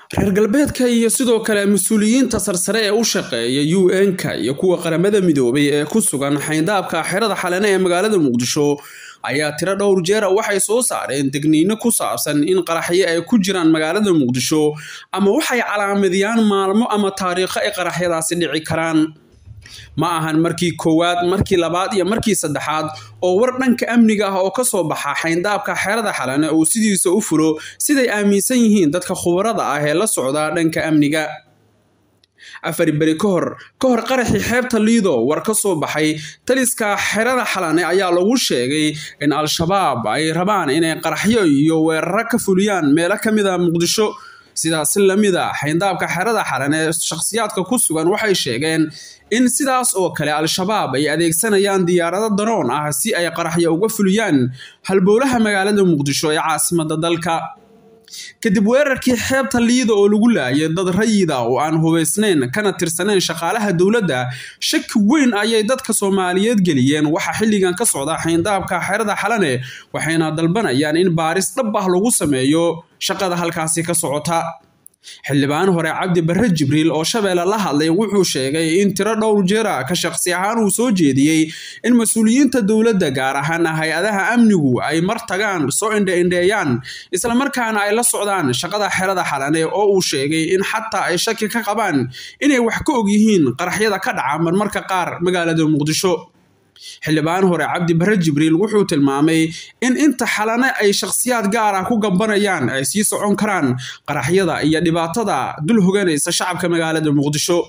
reer galbeedka iyo sidoo kale mas-uuliyiinta sarsare ee u shaqeeya u n-ka iyo kuwa qaramada midoobay ee ku sugan xayndaabka xerada xalane ee magaalada muqdisho ayaa tiro dhowr jeera waxay soo saareen degniino ku saabsan in qaraxyo ay ku jiraan magaalada muqdisho ama waxay calaamadiyaan maalmo ama taariikho ay qaraxyadaasi dhici karaan ma ahan markii koowaad markii labaad iyo markii saddexaad oo war dhanka amniga ah oo ka soo baxa xayndaabka xerada xalane uu sidiisa u fulo siday aaminsan yihiin dadka khubarada ah ee la socda dhanka amniga afar beri ka hor ka hor qaraxii xeebta liido war ka soo baxay taliska xerada xalane ayaa lagu sheegay in al-shabaab ay rabaan inay qaraxyo iyo weeraro ka fuliyaan meelo ka mid a muqdisho sidaasi lamid a xayndaabka xerada xalane shakhsiyaadka ku sugan waxay sheegeen in sidaas oo kale al-shabaab ay adeegsanayaan diyaarado danoon ah si ay qaraxyo uga fuliyaan halbowlaha magaalada muqdisho ee caasimada dalka kadib weerarkii xeebta liida oo lagu laayay dad rayida oo aan hubaysnayn kana tirsanayn shaqaalaha dowladda shaki weyn ayay dadka soomaaliyeed geliyeen waxaa xilligan ka socda xayndaabka xerada xalane waxayna dalbanayaan in baaris dhab ah lagu sameeyo shaqada halkaasi ka socota xildhibaan hore cabdi barre jibriil oo shabeelle la hadlay wuxuu sheegay in tiro dhowr jeera ka shaqsi ahaan uu soo jeediyey in mas-uuliyiinta dowladda gaar ahaan hay-adaha amnigu ay mar tagaan soo indhe-indheeyaan islamarkaana ay la socdaan shaqada xerada xalane oo uu sheegay in xataa ay shaki ka qabaan inay wax ka og yihiin qaraxyada ka dhaca marmarka qaar magaalada muqdisho xildhibaan hore cabdi barre jibriil wuxuu tilmaamay in inta xalane ay shakhsiyaad gaar ah ku gambanayaan ay sii socon karaan qaraxyada iyo dhibaatada dul hoganaysa shacabka magaalada muqdisho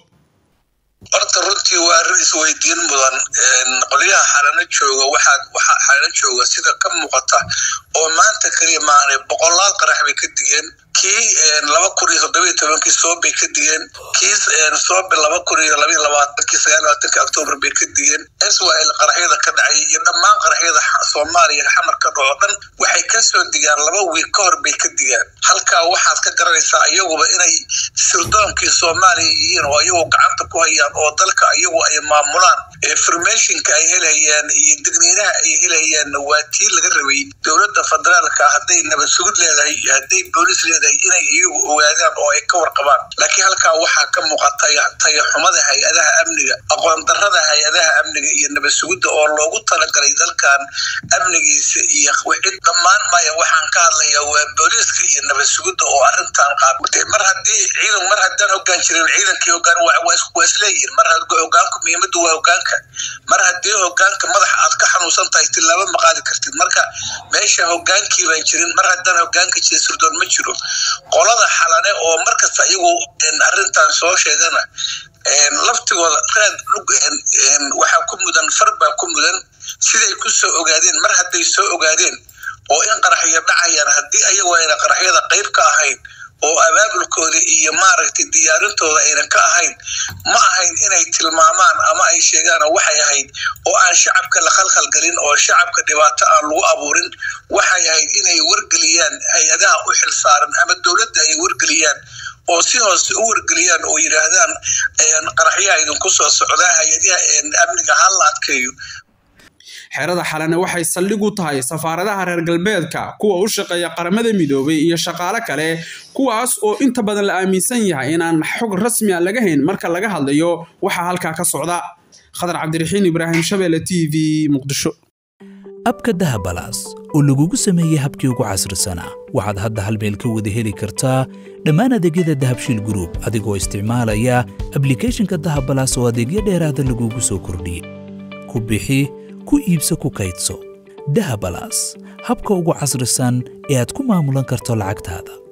horta runtii waa arrin isweydiin mudan qolyaha xalano jooga waxaa waxaa xalano jooga sida ka muuqata oo maanta keliya maanay boqolaal qarax bay ka digeen kii laba kun iyo toddobiyo tobankii soobbay ka digeen kii soobe laba kun iyo labaiyo labaatankii sagaal labaatanki octoobar bay ka digeen israel qaraxyada ka dhacay iyo dhammaan qaraxyada soomaaliya xamar ka dhaco dhan waxay ka soo digaan laba wiil ka hor bay ka digaan halkaa waxaad ka garanaysaa iyaguba inay sirdoonkii soomaaliya yihiin oo iyagu gacanta ku hayaan oo dalka iyagu ay maamulaan formationka ay helayaan iyo digniinaha ay helayaan waa tii laga rabay dowladda federaalka hadday nabad sugid leedahay iyo hadday boolis leedahay inay iyagu ogaadaan oo ay ka warqabaan laakiin halkaa waxaa ka muuqata tayaxumada hay-adaha amniga aqoon darada hay-adaha amniga iyo nabad sugidda oo loogu talagalay dalkan amnigiisa iyo wixid dhammaan maya waxaan ka hadlayaa waa booliiska iyo nabad sugidda oo arrintan qaabtay mar haddii ciidan mar haddaan hogaan jirin ciidankii hogaan waa isleeyihin mar hogaanku muhiimaddu waa hogaanka mar haddii hogaanka madaxa aad ka xanuunsan tahay tilaabo ma qaadi kartid marka meesha hogaankii baan jirin mar haddaan hogaanka jira sirdoon ma jiro qolada xalane oo markasta iyagu arrintan soo sheegana laftigooda raad waxaa ku mudan far baa ku mudan siday ku soo ogaadeen mar hadday soo ogaadeen oo in qaraxyo dhacayaan haddii ayagu ayna qaraxyada qayb ka ahayn oo abaabulkooda iyo maaragtay diyaarintooda aynan ka ahayn ma ahayn inay tilmaamaan ama ay sheegaan waxay ahayd oo aan shacabka la khalkhalgelin oo shacabka dhibaato aan lagu abuurin waxay ahayd inay wargeliyaan hay-adaha u xilsaaran ama dowladda ay wargeliyaan oo si hoose u wargeliyaan oo yidhaahdaan qaraxyaha idinku soo socdaa hay-adaha amniga ha la adkeeyo xerada xalane waxay saldhig u tahay safaaradaha reer galbeedka kuwa u shaqeeya qaramada midoobay iyo shaqaale kale kuwaas oo inta badan la aaminsan yahay inaan xog rasmi a laga hayn marka laga hadlayo waxaa halkaa ka socda khadar cabdiraxiin ibraahim shabeelle t v muqdisho abka dahabalaas oo lagugu sameeyey habkii ugu casrisanaa waxaad hadda hal meel ka wada heli kartaa dhammaan adeegyada dahabshiil gruub adigoo isticmaalaya ablikhethonka dahabalaas oo adeegyo dheeraada lagugu soo kordhiyey ku bixi ku iibso ku kaydso dahabalaas habka ugu casrisan ee aad ku maamulan karto lacagtaada